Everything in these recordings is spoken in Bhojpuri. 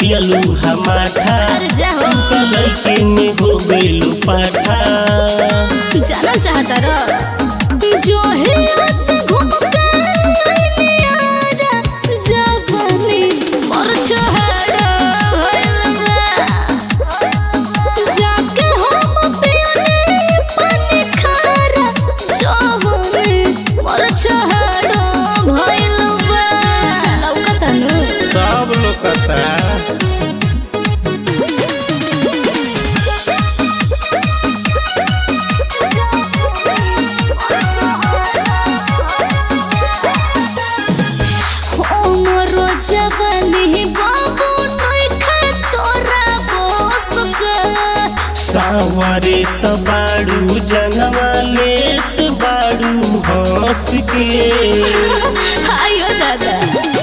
पियलू हमाठा अरे जा हो तो लड़के में हो गइलू पाठा जाना चाहता र जो है से घूम के नियारा जवानी मोर छोहरा होइल बा जाके हम पियने पानी खारा जवानी मोर छोहरा भइल बा लौकता नु सब लोग कहता हमरो जवानी बाबू नइखे तोरा बस के सावरे त बाड़ू जनवा लेत बाड़ू हंस के आयो दादा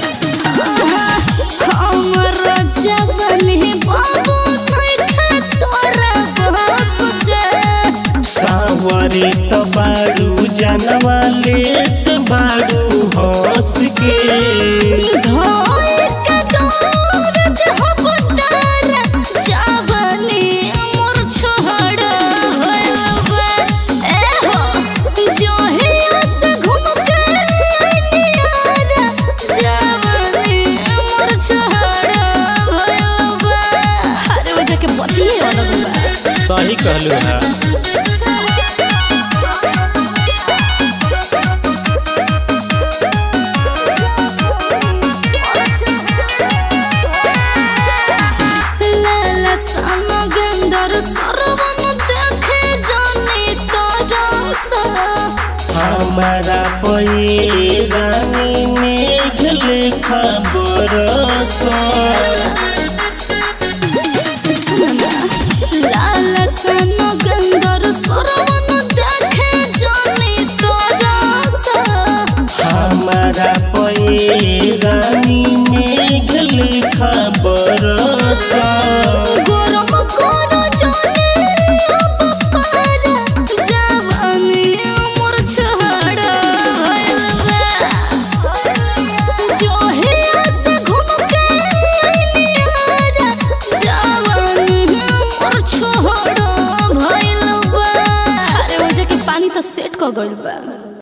हमरो जवानी बाबू नइखे तोरा बस के सावरे त बाड़ू जनवा लेत बाड़ू हंस के धोई के दौरत हम तारा जवानी मोर छोहड़ा होइल बा ए हो जोहिया से घूम के नियारा जवानी मोर छोहड़ा होइल बा अरे वो जाके बतिए अलग बा सही कहलू है लाला समगंदर सरवन देखे जाने तरस हमारा पये रानी मेघ लेखा बरस लाला समगंदर सरवन देखे जाने तरस हमारा पये रानी मेघ लेखा बरस गरम करो जाने अब पारा जवानी मोर छोहड़ा होइल बा जोहिया से घूम के नियारा जवानी मोर छोहड़ा भइल बा अरे वो जाके पानी तो सेट क गइल बा